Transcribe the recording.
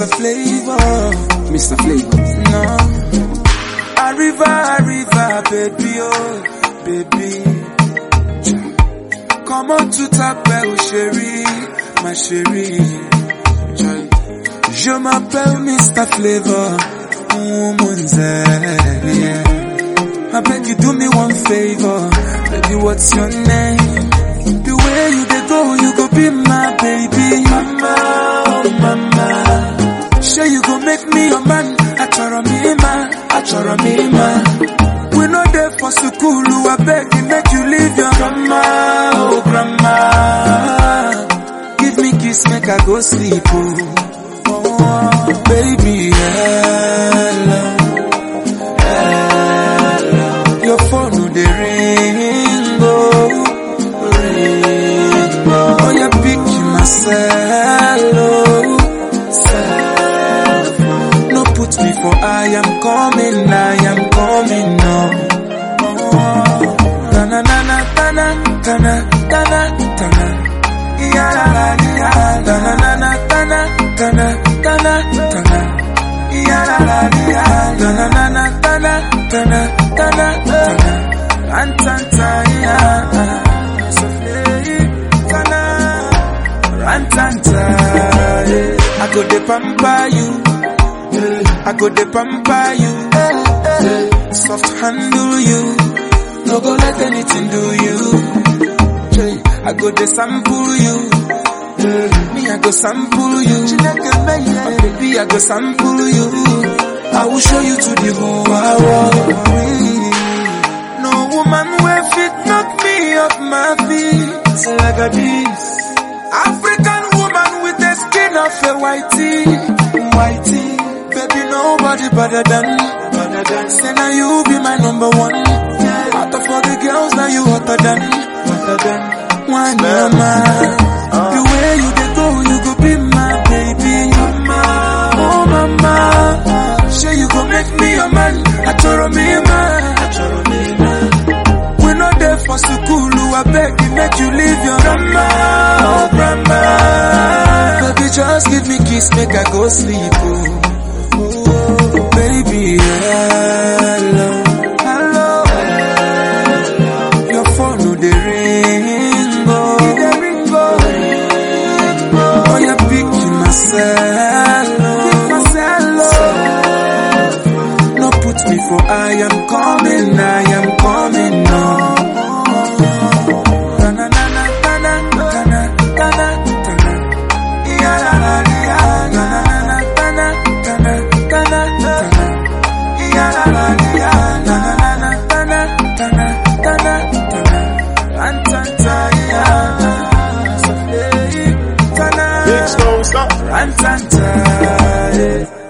Mr. Flavor. Mr. Flavor. No. Arriva, arriva, baby, oh, baby. Come on to t'appelle chérie, ma chérie. Je m'appelle Mr. Flavor, woman's yeah. I beg you do me one favor, baby, what's your name? The way you dey go, you go be my baby. Mama, oh mama. Sure you go make me your man. Achoro me ma, achoro me ma. We no there for school, I beg you make you leave your grandma, oh grandma. Give me kiss, make I go sleep, oh. oh baby, hello. Your phone no dey ring, oh, ring, oh. Oh, you pick myself, oh, self. No put me for I am coming, I am coming, no. Oh, tana, tana, tana, tana, tana, tana. Ya la la ya, tana, tana, tana, tana, tana, tana. Ya la la ya, tana, tana, tana, tana, tana, tana. Rantanta ya, sofle, tana. Rantanta, yeah. I go de pamper you. I go de pamper you. Soft handle you. No go let anything do you. I go de sample you. Me, I go sample you. Oh, baby, I go sample you. I will show you to the whole world. No woman will fit knock me off my feet like a this. African woman with the skin of a whitey, whitey. Baby, nobody better than, better than. Say now you be my number one. Out of all the girls, now you hotter than, hotter than. One mama, the way you dey go, you go be my baby, mama, oh mama. Sure you go make me your man, achoro me man, achoro me man. We no there for school, I beg you make you leave your grandma, oh grandma. Baby, just give me kiss, make I go sleep, oh. Oh, baby, hello, hello, hello. Your phone no dey ring, oh, dey ring, oh, ring, oh. Oh, you pick myself, pick myself, oh. No put me for I am coming, I am coming, no. Tana, tana, tana, tana, tana, tana. Ya la la ya, tana, tana, tana, tana, tana. Ya la la ya, tana, tana, tana, tana, tana. Antanta ya, sofle, tana. Big Stone, stop. Antanta, yeah.